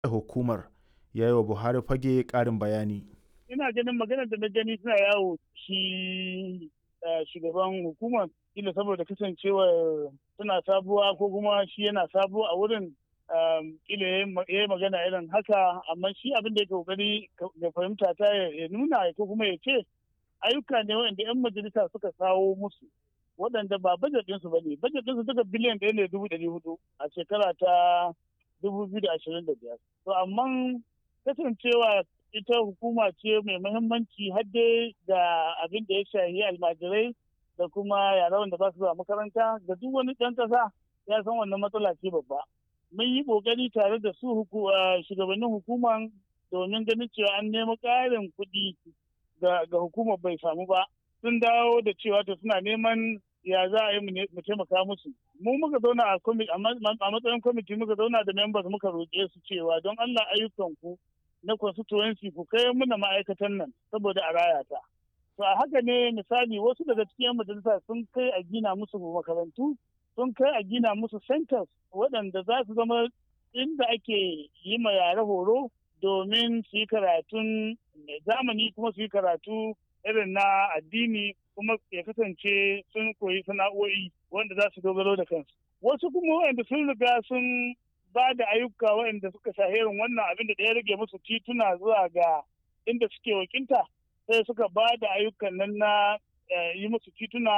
hukumar ya yi wa Buhari fage ƙarin bayani. Ina ganin maganar da na gani suna yawo shi shugaban hukumar kila saboda kasancewar suna sabuwa ko kuma shi yana sabuwa a wurin kila ya yi magana irin haka amma shi abin da ya kokari ya fahimta ta ya nuna ko kuma ya ce ayyuka ne waɗanda 'yan majalisa suka kawo musu waɗanda ba bajet ɗinsu ba ne bajet ɗinsu duka biliyan ɗaya ne dubu ɗari hudu a shekara ta dubu biyu da ashirin da biyar to amma kasancewa ita hukuma ce mai muhimmanci hadde da abin da ya shahi almajirai da kuma yara wanda ba su zuwa makaranta da duk wani ɗan ƙasa ya san wannan matsala ce babba mun yi ƙoƙari tare da su shugabannin hukuman domin ganin cewa an nemi ƙarin kuɗi ga hukumar bai samu ba sun dawo da cewa to suna neman ya za a yi mu taimaka musu mu muka zauna a matsayin kwamiti muka zauna da members muka roƙe su cewa don Allah ayyukan ku na constituency ku kai muna ma'aikatan nan saboda a raya ta to a haka ne misali wasu daga cikin majalisa sun kai a gina musu makarantu sun kai a gina musu centers waɗanda za su zama inda ake yi ma yare horo domin su yi karatun zamani kuma su yi karatu irin na addini kuma ya kasance sun koyi sana'o'i wanda za su dogaro da kansu wasu kuma wanda sun riga sun ba da ayyuka waɗanda suka shaherin wannan abin da ya rage musu tituna zuwa ga inda suke wakilta sai suka ba da ayyukan nan na yi musu tituna